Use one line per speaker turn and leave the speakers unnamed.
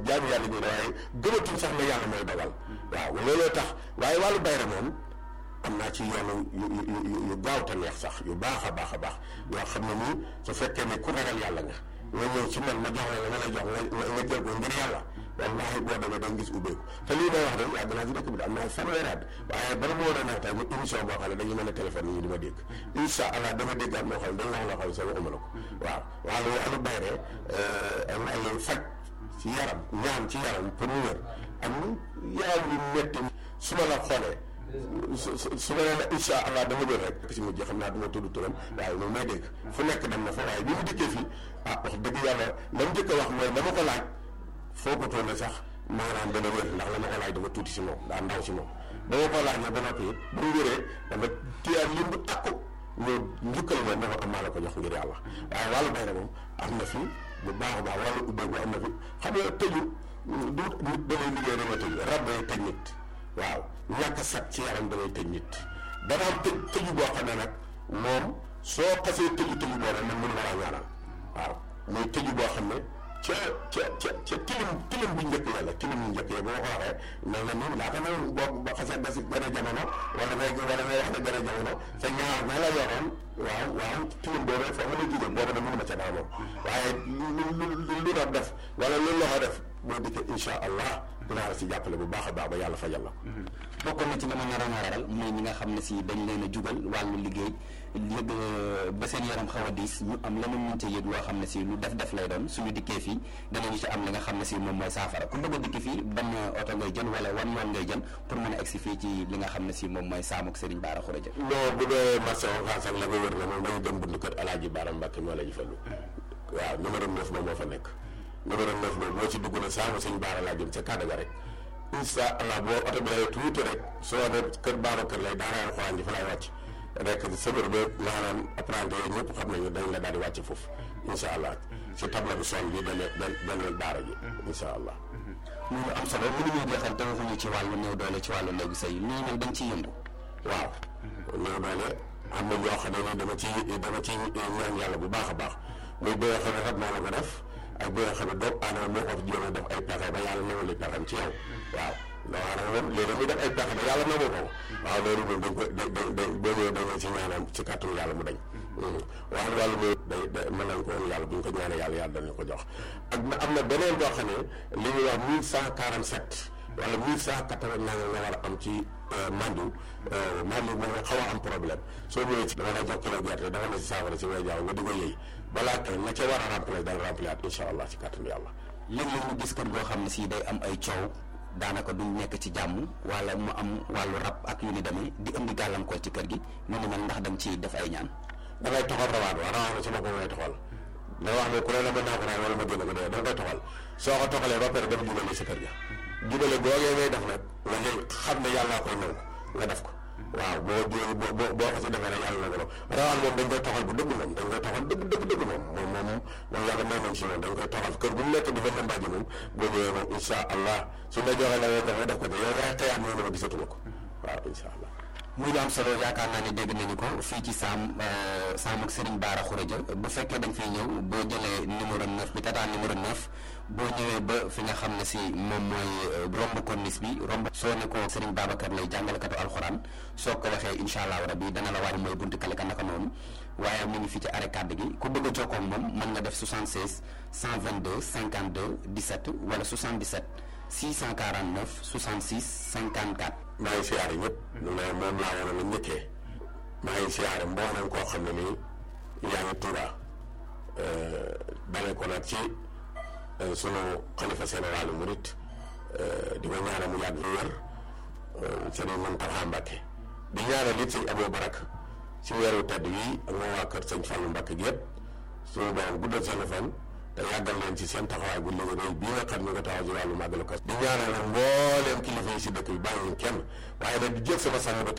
jaami yàlla ñu ne waaye gëmatuñ sax ne yàlla mooy dogal waaw looloo tax waaye wàllu bayre moom am naa ci yoonu yu yu yu gaaw te neex sax yu baax a baax a baax yoo xam ne nii su fekkee ne ku ragal yàlla nga nga ñëw ci man ma jox la nga la jox nga nga jël ko ngir yàlla wallahi boo demee da nga gis ubbeeku te lii may wax de yàgg naa ci dëkk bi de am naa fanweeri at waaye bala ma war a naata ñu émission boo xam ne dañu mën a téléphone yi di ma dégg incha allah dama déggaat moo xam ne dañ wax loo xam ne sax waxuma la ko waaw wàllu wàllu bayre am na ay faj ci yaram ñaan ci yaram pour mu wér am yaram yu metti su ma la xoolee su su su ma nee la incha allah dama jël rek si mujj xam naa du ma tudd turam waaye moom may dégg fu nekk dem na fa waaye bi mu dikkee fii ah wax dëgg yàlla la mu njëkk a wax mooy dama ko laaj foogatoo na sax maanaam dana wér ndax la ma ko laaj dafa tuuti si moom daa ndaw si moom dama ko laaj nag ba noppi it bu mu wéree dama téyaat lim bu takku ñëw njukkal ma dafa am maa la ko jox ngir yàlla waaye wàllu bayre moom am na fi bu baax a baax wàllu ubbeeku am na fi xam nga tëju du nit damay liggéey dama tëju rab day tëj nit waaw ñàkk a sat ci yaram damay tëj nit dana am tëj tëju boo xam ne nag moom soo xasee tëju tëju boo nag man mënu ma laa ñaanal waaw muy tëju boo xam ne ca ca ca ca tilim tilim bu njëkk ya la tilim bu njëkk ya boo ko waxee mel na ni laata na boo ba xasee ba si gën a jamono wala ngay wala ngay wax ne gën a jamono sa ñaar na la yoroon waaw waaw tilim boobu foofu la jóge boobu nag mënu ma ca dara moom waaye lu lu lu rab def wala lu loxo def boo dikkee incha allah dinaa la si jàppale bu baax a baax ba yàlla fajal la ko.
bokkoon na ci la ma naroon a waral muy ñi nga xam ne si dañ leen a jugal wàllu liggéey yëg ba seen yaram xaw a diis ñu am la ñu ca yëg loo xam ne si lu def def lay doon suñu dikkee fii danañu ci am li nga xam ne si moom mooy saafara ku bëgg a dikki fii ban oto ngay jël wala wan yoon ngay jël pour mën a egsi fii ci li nga xam ne si moom mooy saamuk Serigne Bara Khourédia
non bu dee marché Ocass ak la ko wër na moom dañu dem buntu kër El Hadj Bara Mbacke moo la ñu fallu waaw numéro 9 ba moo fa nekk numéro 9 boobu moo ci dugg na saamu Serigne Bara laa jëm ca kàddu ga rek incha allah boo oto bi lay tuuti rek soo dee kër Bara kër lay daara alxuraan ji fa lay wàcc rek sëbër ba maanaam apprenti yi ñëpp xam nañu dañ la daal di wàcc foofu incha allah si table bi son bi dañ dañ dañ daara ji incha allah.
muy lu am solo mënuñu jeexal te waxuñu ci wàllu néew doole ci wàllu néegu sëy nii nag dañ ciy yëngu.
waaw néew doole am na ñoo xam ne dama ci dama ci ñaan yàlla bu baax a baax muy ba nga xam ne rab naa la ko def ak ba nga xam ne doomu aadama moo ko jéem a def ay pexe ba yàlla nawal pexem ci yow waaw. non maanaam moom léegi muy def ay pexe ba yàlla nangu ko waaw loolu moom dañ ko dañ dañ dañ boo ñëwee dañ ci ñaanam ci kàttanu yàlla mu dañ. wax wàllu mooy day day mën nañ ko woon yàlla bu ñu ko ñaanee yàlla yàlla dañu ko jox. ak na am na beneen boo xam ne li ñuy wax mille cent quarante sept wala mille cent quatre vingt nangam nga war a am ci mandu mandu moom xaw a am problème soo ñëwee ci dama la jox kilo gerte dafa ne si saafara si may jaaw nga di ko yëy balaa kenn la ca war a remplacer dana remplacer incha allah ci kàttanu yàlla.
léeg-léeg ñu gis kër goo xam ne si day am ay coow. daanaka du nekk ci jàmm wala mu am wàllu rab ak yu ni demee di indi gàllankoor ci kër gi mu ni man ndax danga ci def ay ñaan
da ngay toxal rawaat wa rawaat ci boppam ngay toxal da wax ne ku ne la mën naa ko raay wala ma génn ko dee da nga koy toxal soo ko toxalee ba pare dem jubale si kër ga jubale googee ngay def nag nga jël xam ne yàllaa koy nangu nga def ko waaw boo jël boo boo ko si defee rek yàlla nangu la rawaan moom dañ koy toxal bu dëgg moom dañ koy toxal dëgg dëgg dëgg moom moom moom moom yàlla may nañ si moom dañ koy toxal kër bu mu nekk di fa lëmbaaji moom boo ñëwee moom incha allah su la joxee la nga def ko te yow yaa xëyaat noonu ma gisatuma ko waaw incha allah
muy lu am solo yaakaar naa ne dégg nañu ko fii ci saam saam ak Serigne Bara Khourédia bu fekkee da nga fiy ñëw boo jëlee numéro 9 bi tataan numéro 9 boo ñëwee ba fi nga xam ne si moom mooy romb corniche bi romb soo ne ko Serigne Babacar lay jàngalekatu alxuraan soo ko waxee incha allah rabi dana la wàññi mooy buntu kale ka naka noonu waaye mu ngi fii ci arrêt kàdd gi ku bëgg a jokkoo ak moom mën nga def 76 122 52 17 wala 77 649 66 54.
maa ngi siyaare ñëpp ñu ne moom laa waroon a njëkkee maa ngi siyaare mboolem koo xam ne nii yaa ngi Tuuba dalee ko nag ci sunu xalifa général murit di ko ñaanal mu yàgg fi wér Sëriñ Muntaxa Mbàkke di ñaanal it sëñ Abou Barak ci weeru tedd yi ak moom waa kër sëñ Fallu Mbàkke gi yëpp suñu borom guddal seen fan te yàggal leen ci seen taxawaay bu liggéey bii nga xam ne nga taxaw ci wàllu màggalu kas di ñaanal nag mbooleem kilifa yi si dëkk bi bàyyiwuñ kenn waaye nag di jël sama sang ba